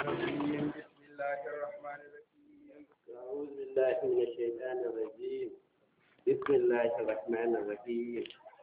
الرجيم بسم الله الرحمن الرحيم أعوذ بالله من الشيطان الرجيم بسم الله الرحمن الرحيم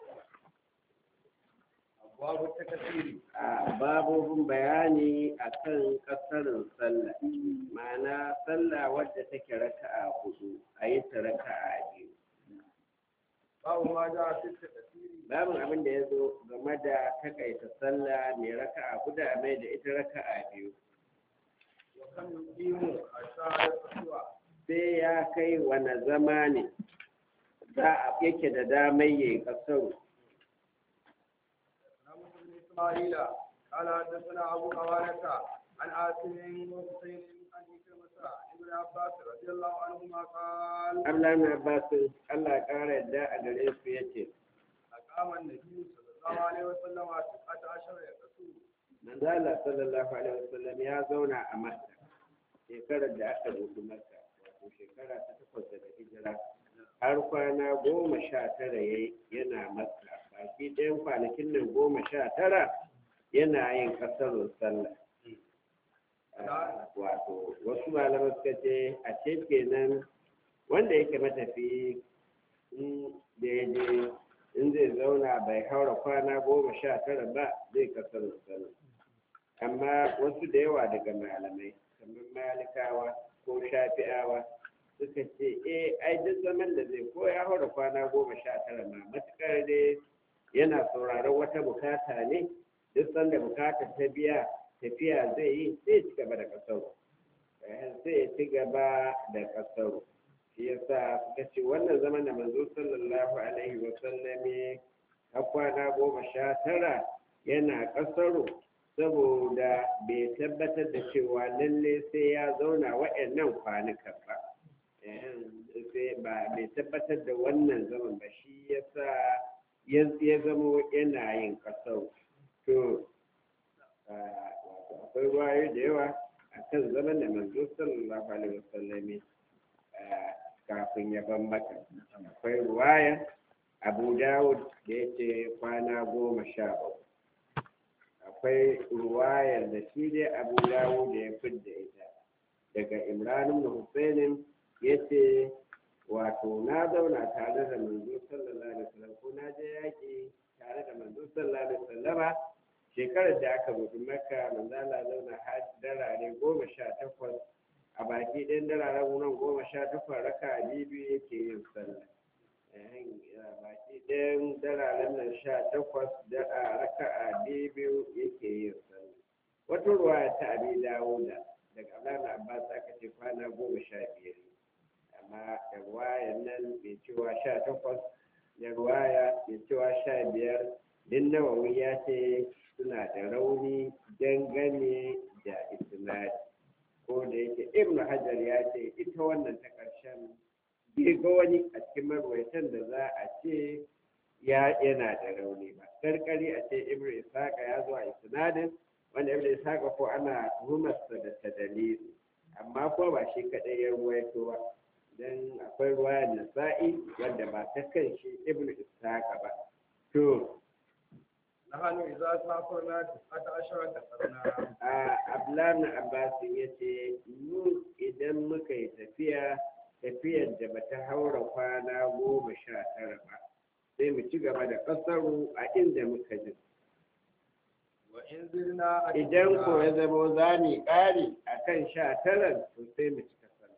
أبواب التكفير a babobin bayani akan kasarin sallah ma'ana sallah wadda take raka'a hudu a yi ta raka'a biyu باب ما جاء في التكفير babin abin da ya zo game da takaita sallah mai raka'a hudu a mai da ita raka'a biyu وكم يقيم أشار الفتوى sai ya kai wani zama ne za a yake da damar yi kasaru نعم بن إسماعيل قال حدثنا أبو عوانة عن عاصم وحسين عن إكرمة ابن عباس رضي الله عنهما قال Allah na Abbas Allah ya ƙara yadda a gare su yace أقام النبي صلى الله عليه وسلم تسعة عشر يقصور manzo Allah sallallahu alaihi wasallam ya zauna a Makka shekarar da aka rubu Makka wato shekara ta takwas daga hijira har kwana goma sha tara yayi yana Makka baki ɗayan kwanakin nan goma sha tara yana yin kasarun sallah Ah, wato wasu malaman suka ce a ce kenan wanda yake matafi in da ya je in zai zauna bai haura kwana goma sha tara ba zai kasarun sallah amma wasu da yawa daga malamai kamar malikawa ko shafi'awa suka ce eh ai duk zaman da zai ko ya haura kwana goma sha tara ma matukar dai yana sauraron wata bukata ne duk sanda bukatar ta biya tafiya zai yi sai ci gaba da kasaro sai ya ci gaba da kasaro shi yasa suka ce wannan zaman da manzo sallallahu alaihi wa sallam a kwana goma sha tara yana kasaro saboda bai tabbatar da cewa lalle sai ya zauna wa'annan kwanukan ba sai ba bai tabbatar da wannan zaman ba shi yasa ya zamo yana yin kasau to akwai ruwayo da yawa a kan zaman da manzo sallallahu alaihi wasallam kafin ya ban maka akwai ruwaya abu dawud da ya ce kwana goma sha bakwai akwai ruwayar da shi dai abu dawo da ya fidda ita daga imranin da husainin ya ce wato na zauna tare da manzo sallallahu alaihi wasallam ko na je yaƙi tare da manzo sallallahu alaihi wasallama shekarar da aka buɗe maka manzo Allah zauna har darare goma sha takwas a baki ɗayan dararen nan goma sha takwas raka biyu yake yin sallah baki ɗayan dararen nan sha takwas da a raka'a biyu yake yin sallah wata ruwaya ta abi dawuda daga abdullahi abbas aka ce kwana goma sha biyar amma da ruwaya nan mai cewa sha takwas da ruwaya mai cewa sha biyar din nawawi ya ce suna da rauni dangane da isnadi ko da yake ibnu hajar ya ce ita wannan ta ƙarshen bai ga wani a cikin marwaitan da za a ce ya yana da rauni ba karkari a ce ibnu ishaqa ya zo a isnadin wanda ibnu ishaqa ko ana tuhumarsa da tadalili amma ko ba shi kadai ya ruwaito ba dan akwai ruwayar nasa'i wanda ba ta kan shi ibnu ishaqa ba to نحن إذا سافرنا تسعة عشر كسرنا a ablan abbas ya ce mu idan muka yi tafiya tafiyar da bata haura kwana goma sha tara ba sai mu ci gaba da kasaru a inda muka ji وإن زرنا idan ko ya zama za mu ƙari a kan sha tara to sai mu ci kasaru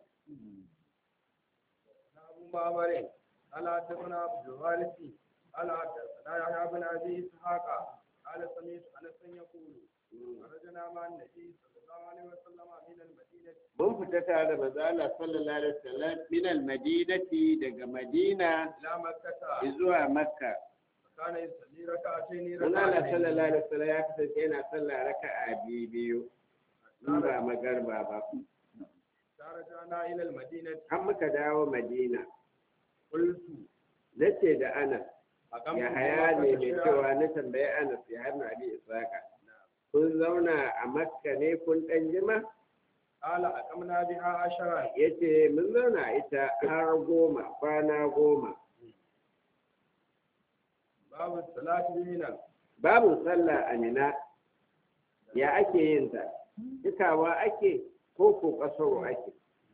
أبو معمر قال حدثنا عبد الوارث قال حدثنا يحيى بن أبي إسحاق قال سمعت أنس يقول خرجنا مع النبي صلى الله عليه وسلم من المدينة mun fita tare da manzo Allah sallallahu alaihi wasallam min al-madinati daga Madina إلى مكة zuwa Makka فكان يصلي ركعتين manzo Allah ركعتين sallallahu alaihi wasallam ya kasance yana sallah raka'a biyu biyu in ba magarba ba فرجعنا إلى المدينة an muka dawo Madina قلت nace da Anas أقمت ya haya ne mai بمكة cewa na tambayi Anas ya hannu abi Isaka kun zauna a Makka ne kun dan jima قال أقمنا بها عشرا yace mun zauna a ita har goma kwana goma باب الصلاة بمنى babu sallah a Mina ya ake yin ta cikawa ake ko ko kasaro ake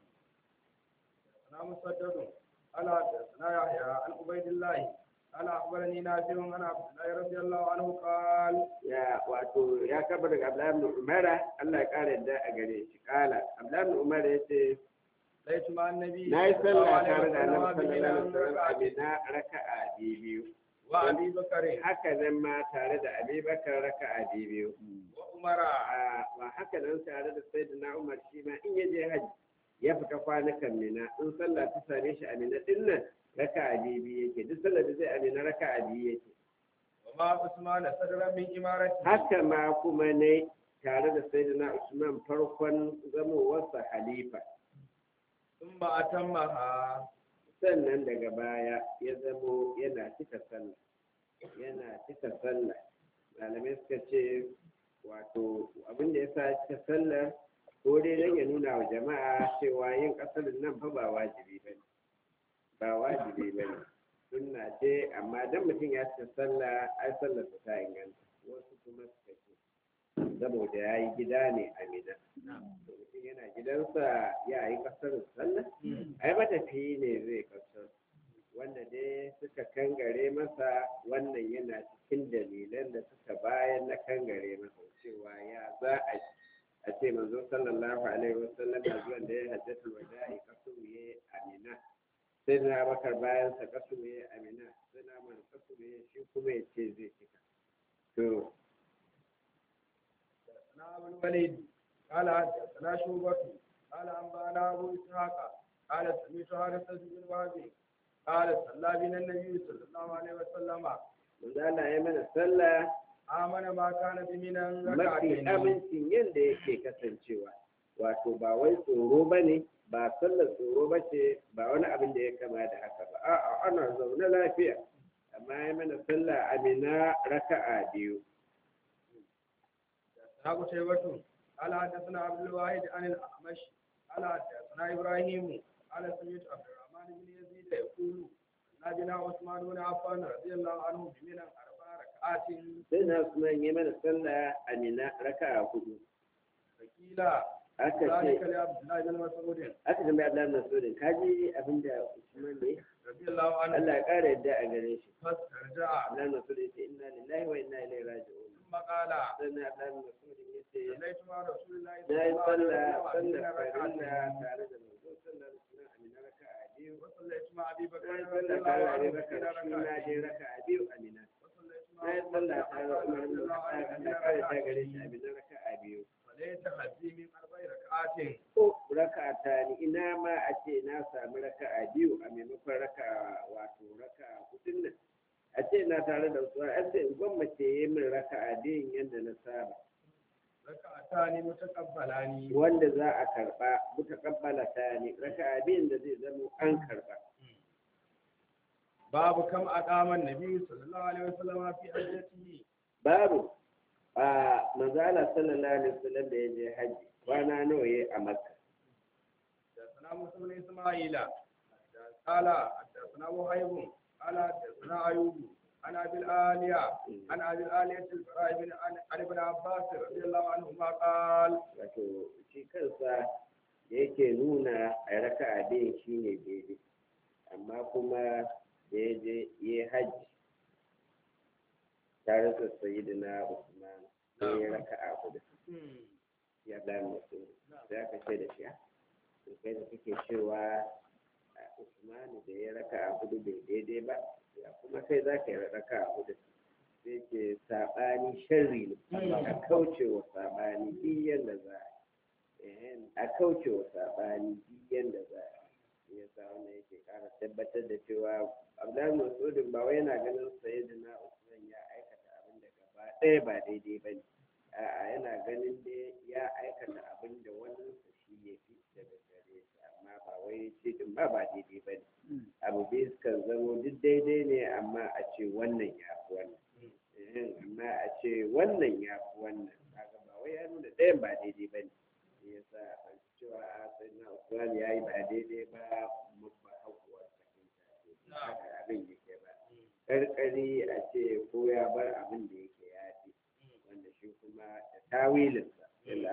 أنا مسدد على حدثنا يحيى عن عبيد الله قال أخبرني نافع عن عبد الله رضي الله عنه قال ya wato ya kaba daga Abdullahi ibn Umar Allah ya kare da a gare shi kala Abdullahi ibn Umar yace ليس مع النبي na yi صلى الله sallah عليه tare da وسلم Annabi sallallahu alaihi بمنى wasallam a ركعتين Mina raka'a biyu وأبي بكر haka nan ma tare da Abi Bakar raka'a biyu وعمر a ba haka nan tare da Sayyidina Umar shi ma in ya je haji ya fita kwanukan Mina in sallah ta same shi a Mina din nan raka'a biyu yake duk sallar da zai a Mina raka'a biyu yake وما عثمان صدرا من إمارته haka ma kuma ne tare da Sayyidina Usman farkon zamowarsa halifa ثم أتمها sannan daga baya ya zamo yana cika sallah yana cika sallah malamai suka ce wato abin da ya sa cika sallah ko dai don ya nuna wa jama'a cewa yin ƙasarin nan fa ba wajibi ba ne ba wajibi ba ne sunna ce amma dan mutum ya cika sallah ai sallar ta inganta wasu kuma suka ce saboda ya yi gida ne a mina to mutum yana gidansa ya yi ƙasarin sallah ai matafiyi ne zai kasar wanda dai suka kangare masa wannan yana cikin dalilan da suka bayan na kangare masa cewa ya za a a ce manzo sallallahu alaihi wasallam da zuwan da ya hajjatul wada'i kasuru ya amina sai na bakar bayan sa kasuru ya amina sai na man kasuru ya shi kuma ya ce zai cika to حدثنا أبو الوليد قال حدثنا شعبة قال أنبأنا أبو إسحاق قال سمعت حارثة بن وهب قال صلى بنا النبي صلى الله عليه وسلم manzo Allah ya mana sallah آمن ما كان بمنا mafi ركعتين amincin yadda yake kasancewa wato ba wai tsoro ba ne ba sallar tsoro ba ce ba wani abin da ya kama da haka ba a'a ana zaune lafiya amma ya mana sallah amina raka'a biyu حدثنا قتيبة قال حدثنا عبد الواحد عن الأعمش قال حدثنا إبراهيم قال سمعت عبد الرحمن بن يزيد يقول نبينا عثمان بن عفان رضي الله عنه بمنا أربع ركعات sai na Usman ya mana sallah amina raka'a hudu فقيل aka ذلك ce لعبد الله بن مسعود aka tambaya Abdullahi bin Mas'ud kaji abinda Usman ne رضي الله عنه Allah ya kara yadda a gare shi فاسترجع Abdullahi bin Mas'ud ya ce inna lillahi wa inna ilaihi raji'un ثم قال sannan Abdullahi bin Mas'ud ya ce صليت مع رسول الله na صلى yi الله عليه sallah وسلم sallar بين farilla ركعتين tare da manzo sallar sunan amina raka'a biyu وصليت مع أبي بكر na yi رضي sallah الله tare da عنه bakar بين shi na je ركعتين raka'a biyu amina وصليت na مع yi عمر بن sallah tare da الخطاب umar رضي bin الله Khattab عنه بين na kare ta gare shi ركعتين amina raka'a biyu وليت حزي من أربع ركعات ko raka'a ta ni ina ma a ce na samu raka'a biyu a maimakon raka'a wato raka'a hudun nan a ce na tare da su a ce in gwammace yi min raka'a biyun yadda na saba ركعتان متقبلان wanda za a karba mutakabbala ta ne raka'a biyun da zai zama an karba باب كم أقام النبي صلى الله عليه وسلم في حجته babu a manzala sallallahu alaihi wasallam da ya je haji kwana nawa yayi a makka حدثنا موسى بن إسماعيل قال حدثنا وهيب قال حدثنا أيوب عن أبي الآلية عن أبي الآلية البراء بن عن ابن عباس رضي الله عنهما قال wato shi kansa da yake nuna a raka'a biyun shine daidai amma kuma da ya je ya haji tare da sayyidina usman sai ya raka'a hudu ya dan mutum sai aka ce da shi to kai da kake cewa usman da ya raka'a hudu bai daidai ba ya kuma kai za ka yi raka'a hudu sai ke saɓani sharri ne a kauce wa saɓani duk yadda za a yi a kauce wa saɓani duk yadda za a yi ya sa wannan yake ƙara tabbatar da cewa abdullahi masudin ba wai yana ganin sayyidina usman ya aikata abin da gaba ɗaya ba daidai ba ne a'a yana ganin dai ya aikata abin da wannan shi ya fi daga gare shi amma ba wai shi din ba ba daidai ba ne abu bai kan zamo duk daidai ne amma a ce wannan ya fi wannan Eh, amma a ce wannan ya fi wannan kaga ba wai ya nuna ɗayan ba daidai ba ne shi yasa ban cewa a sai na usman ya yi ba daidai ba mu ba hakuwar fahimta ce haka abin yake ba karkari a ce ko ya bar abin da yake ya fi wanda shi kuma da tawilinsa yadda aka faɗa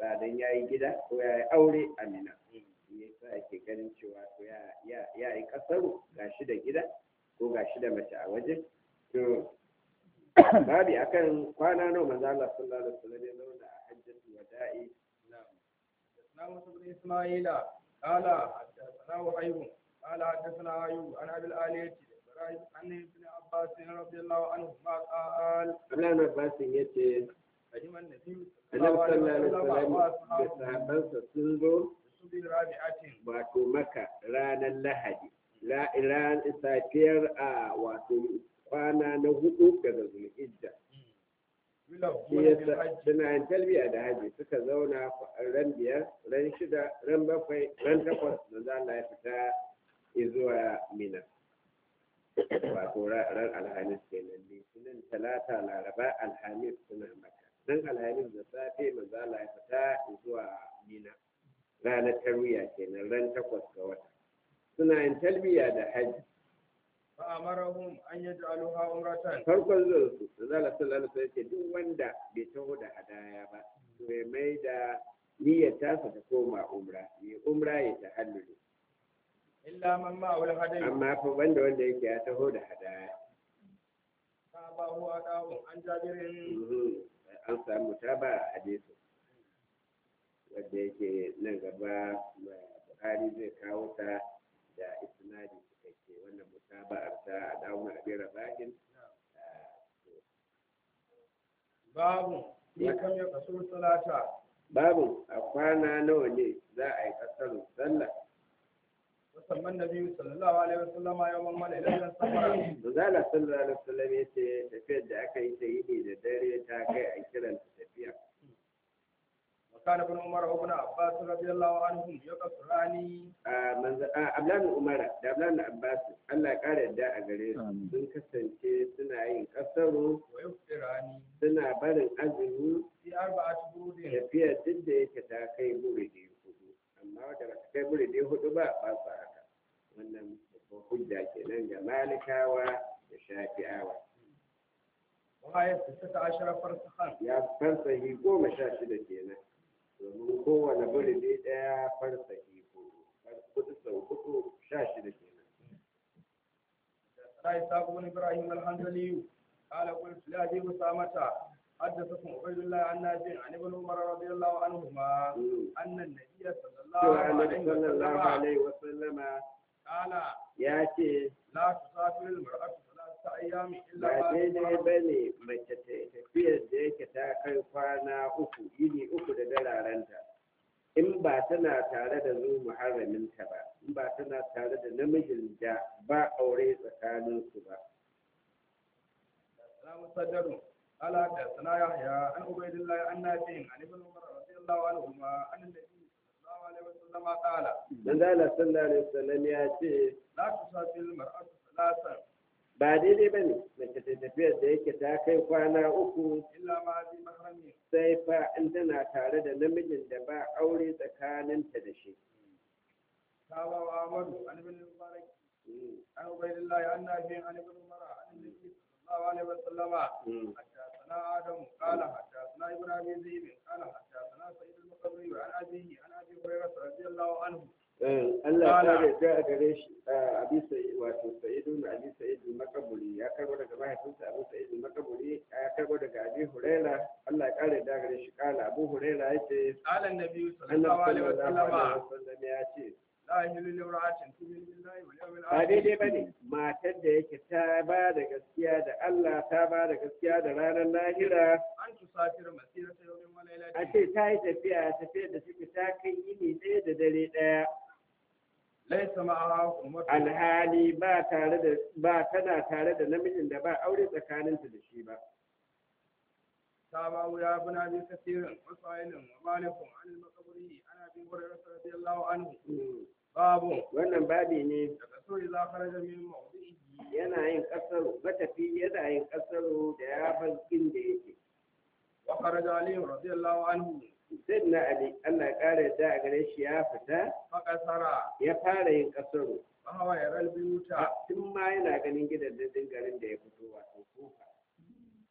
sa dan yayi gida ko yayi aure a mina yasa ake ganin cewa to ya ya ya yi kasaru gashi da gida ko gashi da mace a waje to babi akan kwana nawa manzo Allah sallallahu alaihi wasallam ya zauna a hajjatul wada'i حدثنا موسى بن اسماعيل قال حدثنا وحيب قال حدثنا ايوب عن ابي الالية إبراهيم عن ابن عباس رضي الله عنهما قال Abdullahi Abbas yace قدم النبي صلى Annabi الله عليه sallallahu alaihi وسلم wasallam da واصحابه sahabbansa sun zo بصبح رابعة wato maka ranar lahadi ran safiyar a wato kwana na hudu daga zulhijja shi يلبون yasa بالحج suna yin talbiya da haji suka zauna ran biyar ran shida ran bakwai ran takwas da za Allah ya fita zuwa mina wato ra- ran alhamis kenan litinin talata laraba alhamis suna maka ran alhamis da safe manzo Allah ya fita zuwa mina ranar tarwiya kenan ran takwas ga wata suna yin talbiya da haji فأمرهم أن يجعلوها عمرة farkon zuwan su da zala sallallahu alaihi wasallam duk wanda bai taho da hadaya ba to ya mai da niyyar tasa ta koma umra ya umra ya tahalluli إلا من معه الهدي amma fa banda wanda yake ya taho da hadaya فأباه أداه عن جابر Mhm. an samu taba a hadisi wanda yake nan gaba Buhari zai kawo ta da isnadi cikakke wannan mutaba'ar ta a dawo na abin rabahin باب في كم يقصر الصلاة babu a kwana nawa ne za a yi kasar sallah وسمى النبي صلى الله عليه وسلم يوم من إلى السفر Manzala sallallahu alaihi wasallam ya ce tafiyar da aka yi ta yini da dare ta kai a kiran ta tafiya. وكان ابن عمر وابن عباس رضي الله عنهم يقصران A manzo a Abdullahi Umar da Abdullahi Abbas Allah ya kare yadda a gare su sun kasance suna yin kasaru ويفطران suna barin azumi في أربعة برود tafiyar duk da yake ta kai buridi hudu amma wadda ba ta kai buridi hudu ba ba su haka wannan babban hujja kenan ga malikawa da shafi'awa وهي ستة عشر فرسخا ya farsahi goma sha shida kenan domin kowane buridi ɗaya farsahi hudu hudu sau hudu sha shida kenan حدثنا إسحاق بن إبراهيم الحنظلي قال قلت لأبي أسامة حدثكم عبيد الله عن نافع عن ابن عمر رضي الله عنهما Mm. أن النبي صلى الله cewa عليه annabi sallallahu وسلم alaihi wasallama قال ya ce لا تسافر المرأة ثلاثة أيام إلا ba بعد daidai ba ne mace ta tafiyar da yake ta kai kwana uku yini uku da dararenta in ba tana tare da zu muharraminta ba in ba tana tare da namijin da ba aure tsakaninsu ba لا مصدر قال حدثنا يحيى عن عبيد الله عن نافع عن ابن عمر رضي الله عنهما أن النبي صلى الله عليه وسلم قال dan zala sallallahu alaihi wasallam ya ce لا تسافر المرأة ثلاثا ba daidai ba ne mace ta tafiyar da yake ta kai kwana uku إلا مع ذي محرم sai fa in tana tare da namijin da ba aure tsakaninta da shi تابع وعمر عن ابن المبارك Mm, عن عبيد الله عن نافع عن ابن عمر عن النبي صلى الله عليه وسلم mm. حدثنا آدم قال حدثنا ابن أبي ذئب قال حدثنا سيد المقبري عن أبيه عن أبي هريرة رضي الله عنه Eh, Allah ta Kala. yarda a gare shi a abi sai wato sa'idu na abi sa'idu makaburi ya karbo daga mahaifinsa abu sa'idu makaburi ya karbo daga abi huraira Allah ya kare da gare shi kala abu huraira ya ce قال النبي صلى الله annabi عليه sallallahu alaihi وسلم wasallam ya ce لا يحل لامرأة تؤمن بالله واليوم ba daidai الآخر ba ne matar da yake ta ba da gaskiya da Allah ta ba da gaskiya da ranar lahira أن تسافر مسيرة يوم a وليلة ce ta yi tafiya tafiyar da suke ta kai yini ɗaya da dare ɗaya ليس معها أمة alhali ba tare da ba tana tare da namijin da ba aure tsakaninta da shi ba تابعوا يا ابن أبي كثير وسائل ومالك عن المقبري عن أبي هريرة رضي الله عنه Mm. باب wannan babi ne يقصر إذا خرج من موضعه yana yin kasaro matafi yana yin kasaro da ya bar inda yake وخرج علي رضي الله عنه sai na ali Allah ya kare da a gare shi ya fita فقصر ya fara yin kasaro فهو يرى البيوت tun ma yana ganin gidan garin da ya fito wato kofa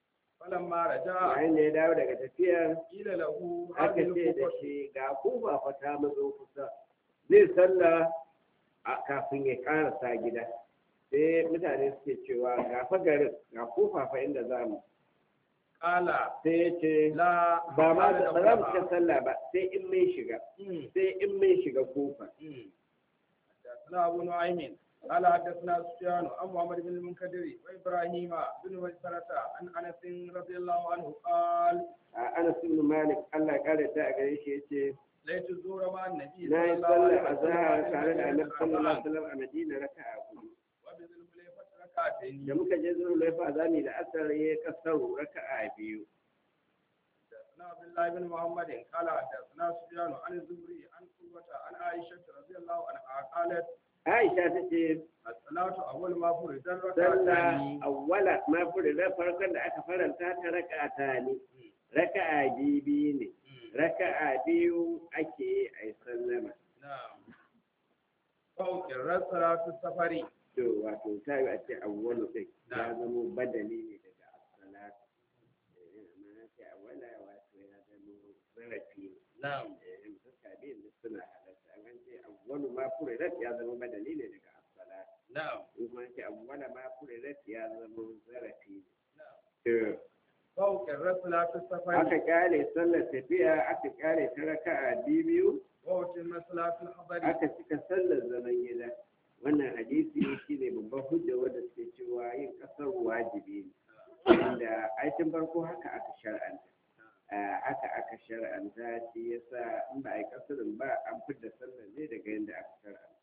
فلما رجع yayin da ya dawo daga tafiyar قيل له aka هذه ce da الكوفة shi ga kufa fa ta mazo kusa zai salla a kafin ya karasa gida sai mutane suke cewa ga fa garin ga kufa fa inda za mu قال sai ya ce لا ba ma قال ba za mu لهما. cika sallah ba sai in mun shiga مم. sai in mun shiga kufa مم. حدثنا أبو نعيم قال حدثنا سفيان عن محمد بن المنكدر وإبراهيم بن مسرة عن أنس رضي الله عنه قال a Anas ibn Malik Allah ya kare ta a gare shi yace ليت الزور مع النبي na yi صلى الله sallar عليه azhar وسلم tare da Annabi sallallahu alaihi وسلم wasallam a Madina raka'a hudu وبذي الحليفة ركعتين da muka je zuwa laifa zami da asar ya kasaru raka'a biyu حدثنا عبد الله بن محمد قال حدثنا سفيان عن الزهري عن قوة عن عائشة رضي الله عنها قالت Aisha ta ce الصلاة أول ما فرض sallah الركعتان awwala ma furida farkon da aka faranta ta raka'a ne raka'a biyu biyu ne raka'a biyu ake yi a yi sallama نعم فوق صلاة السفر to wato ta yi a ce awwalu ɗin ya zama badali ne daga as-salat Eh, amma na ce awwala wato ya zama zarafi ne نعم Eh, fuska biyun duk suna halatta an ce awwalu ma furida ya zama badali ne daga as-salat نعم in kuma ce awwala ma furida ya zama zarafi ne نعم to فوق صلاة السفر aka kyale sallar tafiya aka kyale ta raka'a biyu وأتم صلاة الحضر aka cika sallar zaman gida wannan hadisi shi ne babban hujja wanda suke cewa yin kasar wajibi ne inda aikin farko haka aka shar'anta Ah, haka aka shar'anta shi yasa in ba a yi kasarin ba an fidda sallar ne daga yadda aka shar'anta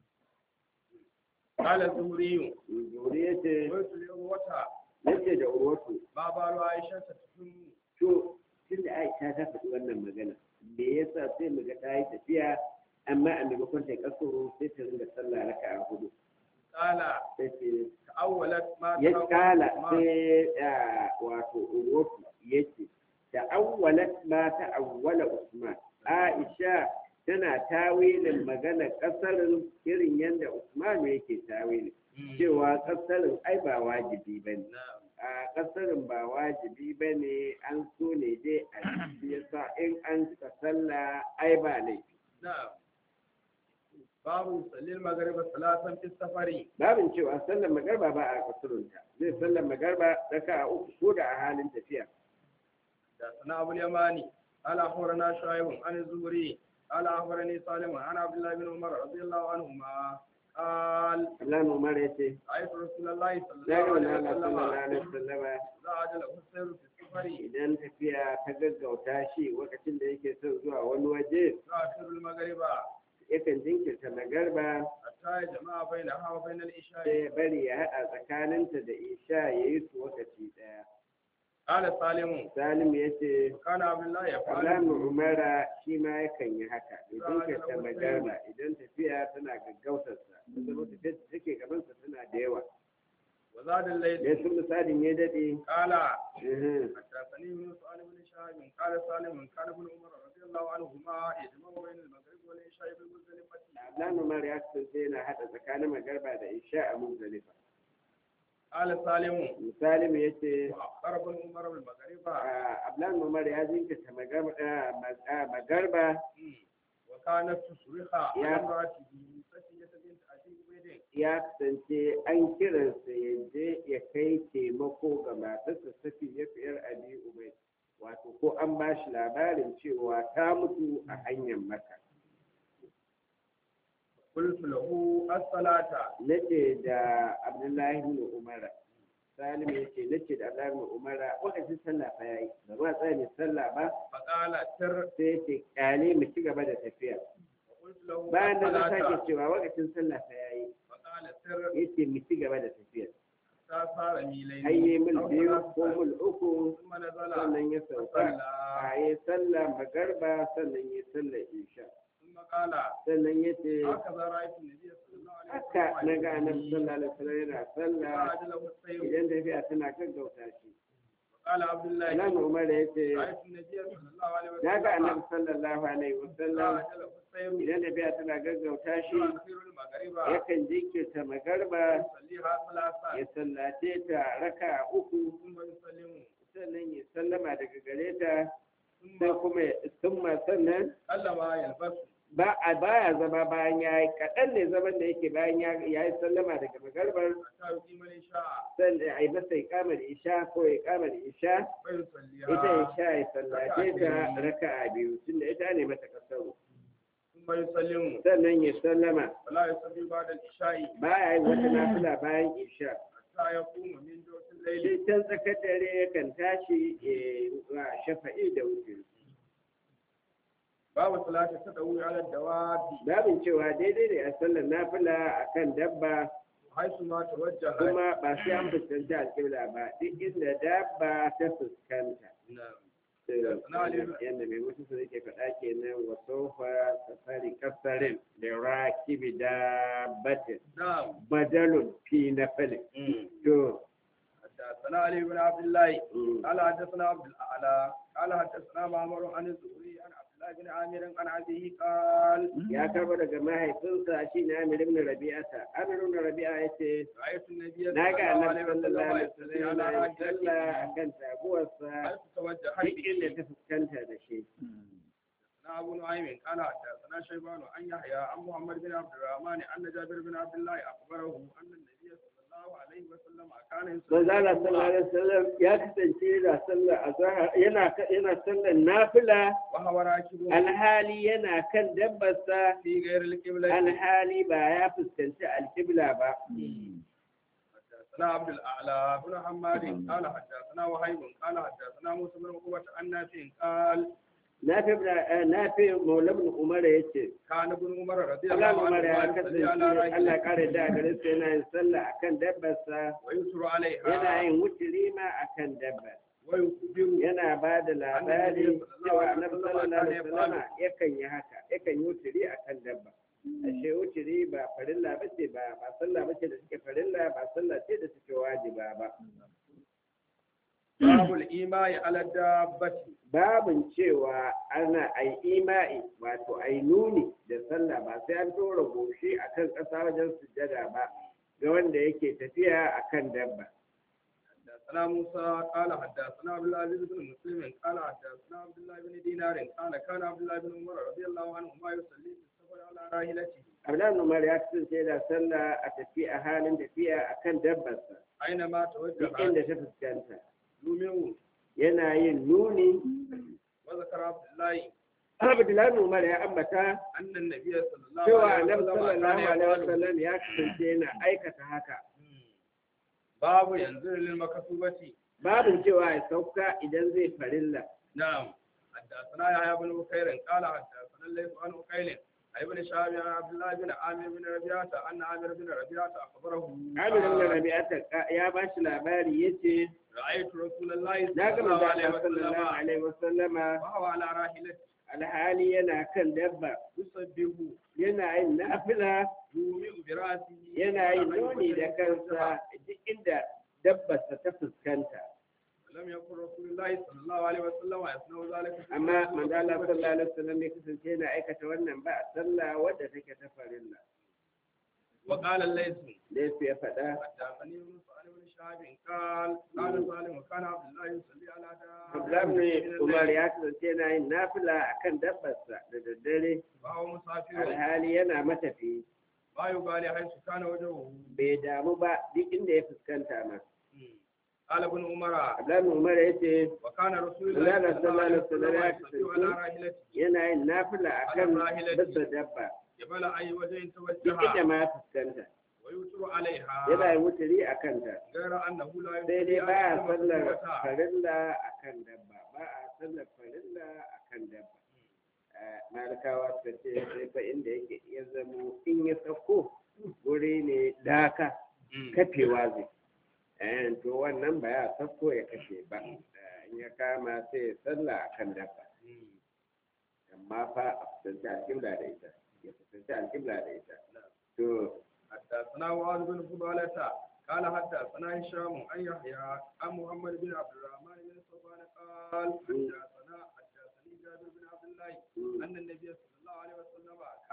قال الزهري Zuri ya ce قلت لعروة yace da urwatu ما بال عائشة تتم to tun da Aisha ta faɗi wannan magana me yasa sai mu ga ta yi tafiya amma a maimakon ta yi kasoro sai ta ringa sallah raka'a hudu قال sai ce تأولت ما ya تأولت kala ما- sai ah, wato urotu yake ta'awwalat ma ta'awwala Usman Aisha tana tawilin magana kasarin irin yadda Usman yake tawilin مم. cewa kasarin ai ba wajibi bane نعم a kasarin ba wajibi bane an so ne dai a ciki yasa in an cika sallah ai ba laifi نعم باب يصلي المغرب ثلاثا في السفر babin cewa sallar magarba ba a kasurunta zai sallar magarba raka'a uku ko da a halin tafiya حدثنا أبو اليماني قال أخبرنا شعيب عن الزهري قال أخبرني سالم عن عبد الله بن عمر رضي الله عنهما قال Allah Umar ya ce رأيت رسول الله صلى ya الله ga عليه wani Allah sallallahu alaihi وسلم wasallama إذا عجله السير في السفر idan tafiya ta gaggauta shi lokacin da yake son zuwa wani waje يؤخر المغرب yakan jinkirta magarba حتى يجمع بينها وبين العشاء sai ya bari ya haɗa tsakaninta da isha ya yi su lokaci ɗaya قال سالم salim ya ce وكان عبد الله يفعل Alamu Umara shi ma yakan yi haka idan ka ta magarba idan tafiya tana gaggautarsa da zama tafiya da take gabansa tana da yawa وزاد الليل dai sun misalin ya daɗe قال uhum, حدثني يونس عن ابن شهاب قال سالم كان ابن عمر رضي الله عنهما يجمع بين المغرب والعشاء بالمزدلفة Alamu Umar ya kasance yana haɗa tsakanin magarba da isha a Muzdalifa قال سالم misalin ya ce وأخر ابن عمر بالمغرب Ablan Umar ya jinkirta magarba ah, mag- ah, magarba وكانت تصرخ على يا. امرأته سفينة بنت أبي عبيد ya kasance an kiransa ya je ya kai taimako ga matarsa safi ya fiyar abi umai wato ko an ba shi labarin cewa ta mutu a hanyar maka قلت له الصلاة nace da abdullahi ibn umara salim ya ce nace da abdullahi ibn umara lokacin sallah fa yayi ba ma tsaya ne sallah ba فقال تر sai ya ce kyale mu ci gaba da tafiya وقلت له bayan da na sake الصلاة cewa lokacin sallah fa yayi فقال تر yace mu ci gaba da tafiya حتى صار ميلين hayye mil أو biyu ثلاثة. ko mil uku ثم نزل sannan ya sauka فصلى a yi sallah magarba sannan ya sallah isha ثم قال sannan ya ce هكذا رأيت النبي صلى الله عليه haka na ga annabi وسلم sallallahu alaihi wasallam yana sallah فعجله السير idan tafiya tana gaggauta shi وقال عبد الله Imam Umar ya ce رأيت النبي صلى الله عليه na ga annabi وسلم sallallahu alaihi wasallam فعجله السير idan tafiya tana gaggauta shi يؤخر المغرب yakan jinkirta magarba يصليها ثلاثا ya sallace ta raka uku ثم يسلم sannan ya sallama daga gare ta ثم sai kuma ya summa sannan سلم يلبس ba a baya zama bayan ya yi kaɗan ne zaman da yake bayan ya ya yi sallama daga magarbar حتى يقيم العشاء sannan a yi masa ikamar isha ko ikamar isha ita فيصليها isha ya sallace ta raka'a biyu tunda ita ne mata kasaru ثم يسلم sannan ya sallama ولا يصلي بعد العشاء baya yin wata nafila bayan isha حتى يقوم من جوف الليل sai can tsakar dare yakan tashi ya wa shafa'i da wuce باب صلاة التدوي على الدواب babin cewa daidai ne a sallar nafila akan dabba حيث ما توجه kuma ba sai an fuskanci alƙibla ba duk inda dabba ta fuskanta نعم yadda mai mutu su yake faɗa kenan wa sofa safari kasarin da rakibi da batin نعم badalun fi na falin to حدثنا علي بن عبد الله mm, قال حدثنا عبد الاعلى قال حدثنا معمر عن الزهري عن عبد الله بن عامر عن ابيه قال ya karba daga mahaifinsa shi ne amir ibn rabi'ata amir ibn rabi'a ya ce رايت النبي na ga صلى الله annabi عليه sallallahu وسلم alaihi يصلي wasallam على yana yin sallah راحلته akan taguwarsa حيث توجه duk inda به ta fuskanta da shi حدثنا ابو نعيم قال حدثنا شيبان عن يحيى عن محمد بن عبد الرحمن ان جابر بن عبد الله اخبره ان النبي صلى الله عليه وسلم كان manzo Allah sallallahu alaihi wasallam ya kasance yana sallar azhar yana yana sallar nafila وهو راكب alhali yana kan dabbarsa في غير القبلة alhali ba ya fuskanci alkibla ba حدثنا عبد الاعلى بن حماد قال حدثنا وهيب قال حدثنا موسى بن عقبة عن نافع قال nafi nafi maula ibn umar yace كان ابن عمر رضي Allah الله umar ya عنه kasance يصلي على Allah راحلته kare da gare sa yana yin sallah akan dabbarsa ويسر yana عليها yin wuturi ma akan dabba ويخبر yana ba da labari cewa annabi sallallahu alaihi wasallam yakan yi haka yakan yi wuturi akan dabba ashe wuturi ba farilla bace ba ba sallah bace da suke farilla ba sallah ce da suke wajiba ba باب الإيماء على الدابة babin cewa ana ai ima'i wato ai nuni da sallah ba sai an tora goshi akan ƙasa wajen sujjada ba ga wanda yake tafiya akan dabba حدثنا موسى قال حدثنا عبد العزيز بن مسلم قال حدثنا عبد الله بن دينار قال كان عبد الله بن عمر رضي الله عنهما يصلي في السفر على راحلته Abdullahi Umar ya kasance da sallah a tafiya a halin tafiya akan dabbarsa أينما duk توجه inda ta fuskanta يومه yana yin nuni وذكر عبد الله Abdullahi Umar ya ambata أن النبي صلى الله cewa عليه Annabi وسلم sallallahu كان alaihi يقول wasallam ya kasance yana aikata haka باب ينزل للمكتوبة babin cewa ya sauka idan zai farilla نعم حدثنا يحيى بن بكير قال حدثنا الليث عن عقيل عن ابن شهاب عن عبد الله بن عامر بن ربيعة أن عامر بن ربيعة أخبره Amir ibn قال Rabi'ata ya ba shi labari yace رأيت رسول الله na صلى ga الله manzo عليه Allah sallallahu وسلم alaihi wasallama وهو على راحلته alhali yana kan dabba يسبح yana yin nafila يومئ برأسه yana yin nuni da kansa duk inda dabbarsa ta fuskanta لم يكن رسول الله صلى الله عليه وسلم يصنع ذلك في amma صلاة manzo Allah المكتوبة. sallallahu alaihi wasallam ya kasance yana aikata wannan ba a sallah wadda take ta farilla وقال الليث da yasu ya faɗa حدثني يونس عن ابن شهاب قال قال سالم وكان عبد الله يصلي على Abdullahi دابة ibn Umar ya kasance yana yin nafila akan dabbarsa da daddare وهو مسافر alhali yana matafi ما يبالي حيث كان وجهه bai damu ba duk inda ya fuskanta ma قال ابن عمر Abdullahi ibn Umar ya ce وكان رسول الله Allah صلى الله عليه sallallahu alaihi وسلم wasallam ya يصلي على kasance راحلته yana yin nafila akan bisa dabba قبل أي وجه duk inda توجهها ma ya fuskanta ويوتر عليها yana yin wuturi a kanta غير أنه لا sai dai يصلي ba a على sallar المكتوبة. farilla a kan dabba ba a sallar farilla a kan dabba Eh, malikawa suka ce sai fa inda yake iya zamo in ya sauko wuri ne laka Mm. kafewa zai Eh, to wannan ba ya sauko ya kashe ba Eh, in ya kama sai ya salla a kan dabba Mm. amma fa a fuskanci alƙibla da ita ya fuskanci alƙibla da ita to حدثنا معاذ بن فضالة قال حدثنا هشام عن يحيى عن محمد بن عبد الرحمن بن صفوان قال حدثنا حدثني جابر بن عبد الله mm, أن النبي صلى الله عليه وسلم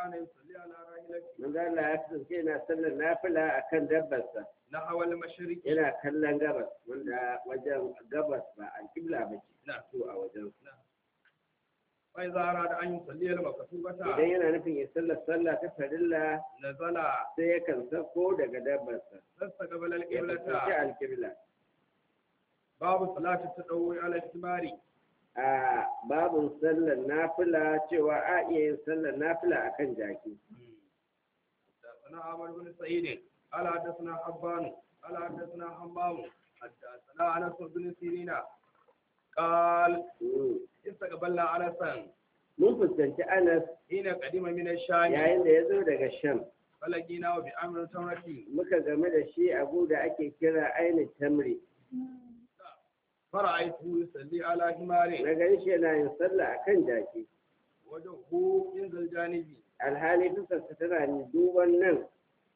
كان يصلي على راحلته manzo Allah ya kasance yana sallar nafila akan dabbarsa نحو المشرق yana kallon gabas wanda wajen gabas ba alƙibla ba ce نعم to a wajen فإذا أراد أن يصلي المكتوبة idan yana nufin ya sallar sallah ta farilla نزل sai yakan sako daga dabbarsa فاستقبل ya fuskanci القبلة alƙibla باب صلاة التطوع على الحمار a babun sallar nafila cewa a iya yin sallar nafila akan jaki حدثنا عمرو بن سعيد قال حدثنا حبان قال حدثنا حمام حدثنا انس بن سيرين قال Mm. استقبلنا انسا mun fuskanci anas حين قدم من الشام yayin da ya zo daga sham فلقيناه بأمر تمرة muka game da shi abu da ake kira ainihin tamri فرأيته يصلي على حمار na gan shi yana yin sallah akan jaki وجهه ينزل الجانب alhali fuskarsa tana duban nan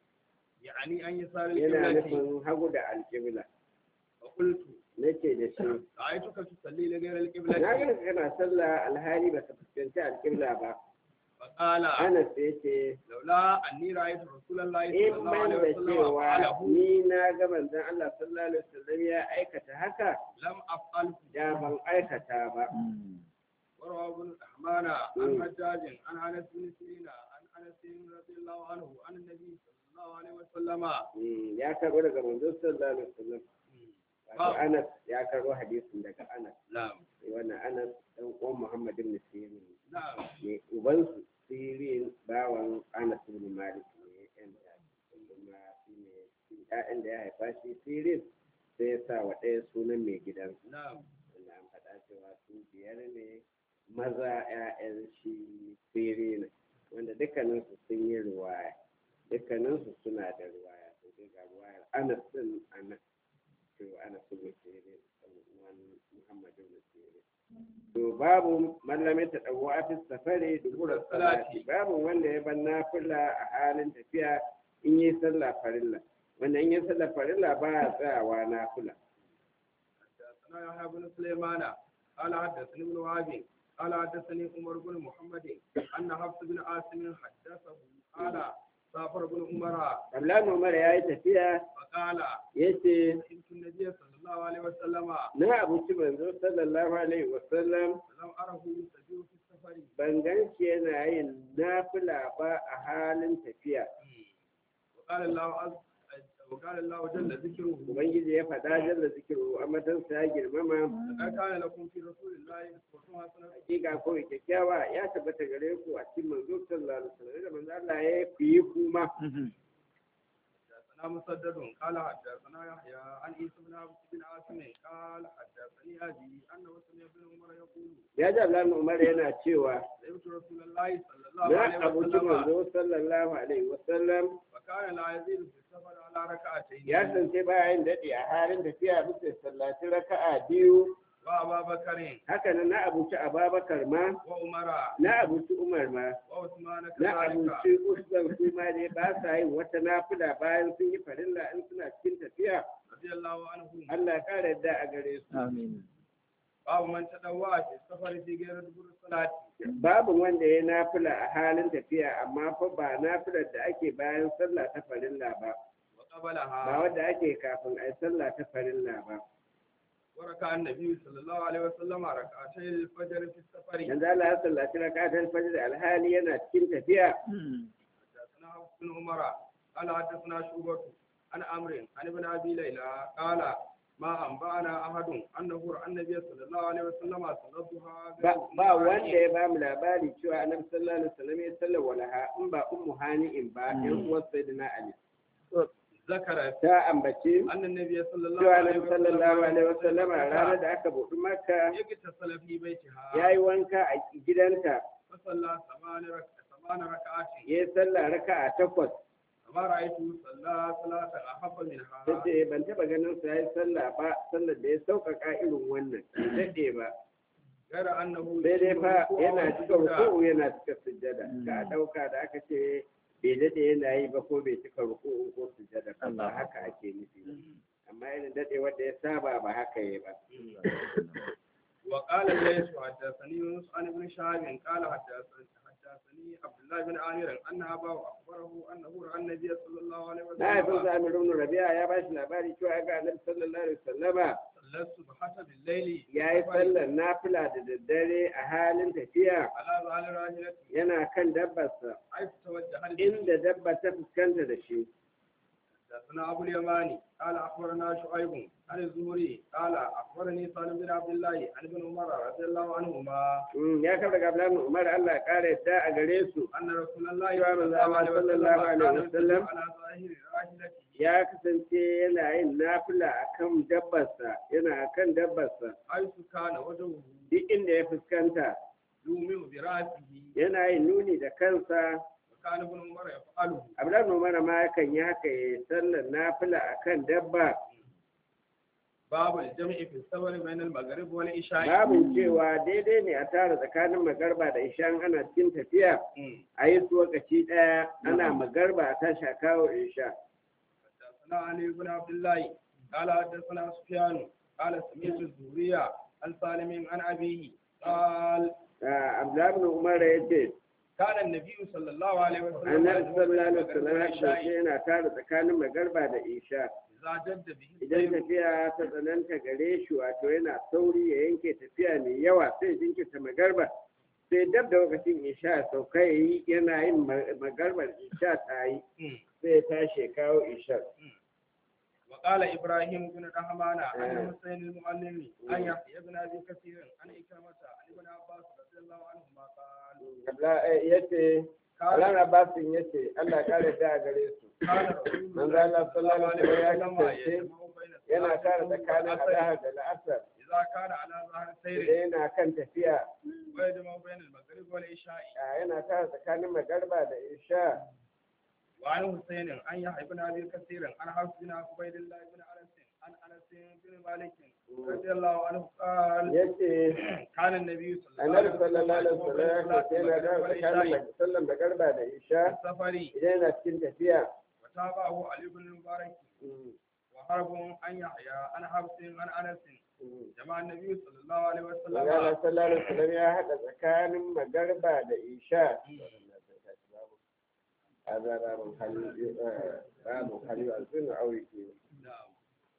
يعني أن يسار yana القبلة nufin hagu da alƙibla فقلت nace da shi رأيتك تصلي لغير na القبلة ga kana sallah alhali baka fuskanci alƙibla ba فقال anas ya ce لولا أني رأيت رسول الله in صلى الله ban عليه da وسلم cewa فعله ni na ga manzon Allah sallallahu alaihi wasallam ya aikata haka لم أفعل da ban aikata ba وروى ابن الرحمن عن حجاج عن انس بن سيرين عن انس رضي الله عنه عن النبي صلى الله عليه وسلم Mm, ya karbo daga manzon sallallahu alaihi wasallam wato Anas ya karbo hadisin daga Anas نعم sai wannan Anas dan uwan Muhammad ibn Sirin نعم ne ubansu Sirin bawan Anas ibn Malik ne yan da kuma shi ne ƴaƴan da ya haifa shi Sirin sai ya sa wa ɗaya sunan mai gidan نعم wanda an faɗa cewa su biyar ne maza ƴaƴan shi Sirin wanda dukkaninsu sun yi ruwaya dukkaninsu suna da ruwaya sai dai ga ruwayar Anas din Anas to Anas ibn Sirin dan uwan Muhammad ibn Sirin to babu mallame ta dawo a fi safari dubura salati babu wanda ya ban nafila a halin tafiya in yi sallah farilla wanda in yi sallah farilla ba ya tsayawa nafila حدثنا يحيى بن سليمان قال حدثني ابن وهب قال حدثني عمر بن محمد ان حفص بن عاصم حدثه قال سافر بن عمر Abdullahi Umar ya yi tafiya فقال ya ce سمعت النبي صلى الله عليه وسلم na abuci manzo sallallahu alaihi wasallam ولم اره يستجيب في السفر ban gan shi yana yin nafila ba a halin tafiya وقال الله عز وقال الله جل ذكره ubangiji ya faɗa jalla zikiru amatansa ya girmama لقد كان لكم في رسول الله اسوة حسنة hakika ko kyakkyawa ya tabbata gare ku a cikin manzo sallallahu alaihi wasallam da manzo Allah ya ku yi kuma حدثنا مسدد قال حدثنا يحيى عن عيسى بن عبد بن عاصم قال حدثني ابي انه سمع ابن عمر يقول ya ji Abdullahi Umar yana cewa سمعت رسول الله صلى الله na عليه abuci وسلم manzo sallallahu alaihi wasallam وكان لا يزيد في السفر على ركعتين ya sance bayan daɗe a halin tafiya bisa sallaci raka'a biyu وابا بكر haka nan na abuci Ababakar ma وعمر na abuci Umar ma وعثمان na كذلك abuci Usman su ma dai ba sa yin wata nafila bayan sun yi farilla in suna cikin tafiya رضي الله عنهم Allah ya kare yadda a gare su Amin. باب من تدوى في السفر في غير دبر الصلاة babu wanda ya nafila a halin tafiya amma fa ba nafilar da ake bayan sallah ta farilla ba ba وقبلها wanda ake kafin a yi sallah ta farilla ba وركع النبي صلى الله عليه وسلم ركعتي الفجر في السفر yanzu Allah ya sallaci rakatul fajr alhali yana cikin tafiya حدثنا حفص بن عمر قال حدثنا شعبة عن عمرو عن ابن ابي ليلى قال ما انبانا احد انه راى النبي صلى الله عليه وسلم صلى الضحى ba ba wanda ya ba mu labari cewa annabi sallallahu alaihi wasallam ya sallar walaha in ba ummu hani'in ba yan uwar sayyidina ali ذكر ta ambace ان النبي صلى الله cewa عليه annabi sallallahu alaihi وسلم wasallam ranar da aka buɗi makka يغتسل في بيتها ya yi wanka a gidanta فصلى ثمان رك- ثمان ركعات ya yi sallah raka'a takwas فما رايته صلى صلاه احب منها ta ce ban taɓa ganin sa ya yi sallah ba sallar da ya sauƙaƙa irin wannan bai daɗe ba غير انه sai dai fa يشبه yana الركوع cika والسجود. ruku'u yana cika sujjada ka ɗauka da aka ce bai daɗe yana yi ba ko bai cika ruku'u ko sujjada ba ba haka ake nufi ba. amma irin daɗe wanda ya saba ba haka yi ba وقال الليث حدثني يونس عن ابن شهاب قال حدثني حدثني عبد الله بن عامر ان اباه اخبره انه راى النبي صلى الله عليه na haifin وسلم sa Amir ibn Rabi'a ya bashi labari cewa ga Annabi sallallahu alaihi wasallama صلى الصبح بالليل ya yi sallar nafila da daddare a halin tafiya على ظهر راحلته yana kan dabbarsa حيث توجه به inda dabba ta fuskanta da shi حدثنا ابو اليماني قال اخبرنا شعيب عن الزهري قال اخبرني سالم بن عبد الله عن ابن عمر رضي الله عنهما Mm, ya kafa daga Abdullahi ibn Umar Allah ya kare yadda a gare su ان رسول الله يا من صلى الله عليه صلى وسلم الله عليه كان وسلم يصلي على ظاهر راحلته ya kasance yana yin nafila akan dabbarsa yana akan dabbarsa حيث كان وجهه duk inda ya fuskanta يومئ براسه yana yin nuni da kansa وكان ابن عمر يفعله Abdullahi ibn Umar ma yakan yi haka ya sallar nafila akan dabba باب الجمع في السفر بين المغرب والعشاء babin cewa daidai ne a tara tsakanin magarba da ishan ana cikin tafiya مم. a yi su lokaci ɗaya ana magarba a tashi a kawo isha حدثنا علي بن عبد الله قال حدثنا سفيان قال سمعت الزهرية عن سالم عن أبيه قال Ah, Abdullahi ibn Umar ya ce كان النبي صلى الله عليه وسلم annabi يجمع بين sallallahu alaihi المغرب wasallam ya والعشاء kasance yana tara tsakanin magarba da isha إذا جد به idan السير tafiya ta tsananta gare shi wato yana sauri ya yanke tafiya mai yawa sai jinkirta magarba sai dab da lokacin isha ya sauka ya yi yana yin ma- magarbar isha ta yi مم. sai ya tashi ya kawo isha وقال إبراهيم بن رحمانة عن آه. الحسين المعلم عن يحيى بن أبي كثير عن إكرمة عن ابن عباس رضي الله عنهما قال ya ce كان Alan Abbasin ya ce Allah kare ta a gare su كان رسول من الله ذا الله صلى الله عليه صلى الله عليه وسلم وسلم يجمع بين yana الصلاة kare والظهر tsakanin والعصر azahar da la'asar إذا كان على ظهر idan سير yana kan tafiya ويجمع بين المغرب والعشاء ah, yana kare tsakanin magarba da isha وعن حسين عن يحيى بن ابي كثير عن حفص بن عبيد الله بن انس عن انس بن مالك رضي الله عنه قال ya ce كان النبي صلى الله عليه annabi sallallahu وسلم alaihi wasallam ya يجمع kasance بين yana الصلاة kare والعشاء tsakanin sallan magarba da isha السفر idan yana cikin tafiya وتابعه علي بن المبارك Mm, وحرب عن يحيى عن حفص عن انس mm. جمع النبي صلى الله عليه Manzala وسلم sallallahu alaihi wasallam ya haɗa tsakanin magarba da isha هذا باب هل باب هل يؤذن أو يقيم نعم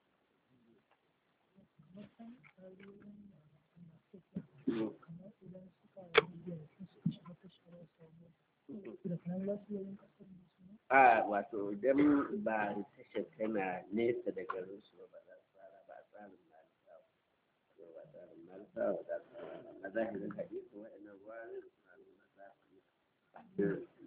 a wato idan ba tashar tana nesa da garin su ba za su fara ba tsarin malisa ba tsarin malisa ba za su fara a zahirin hadisi waɗannan ruwa suna nuna za su yi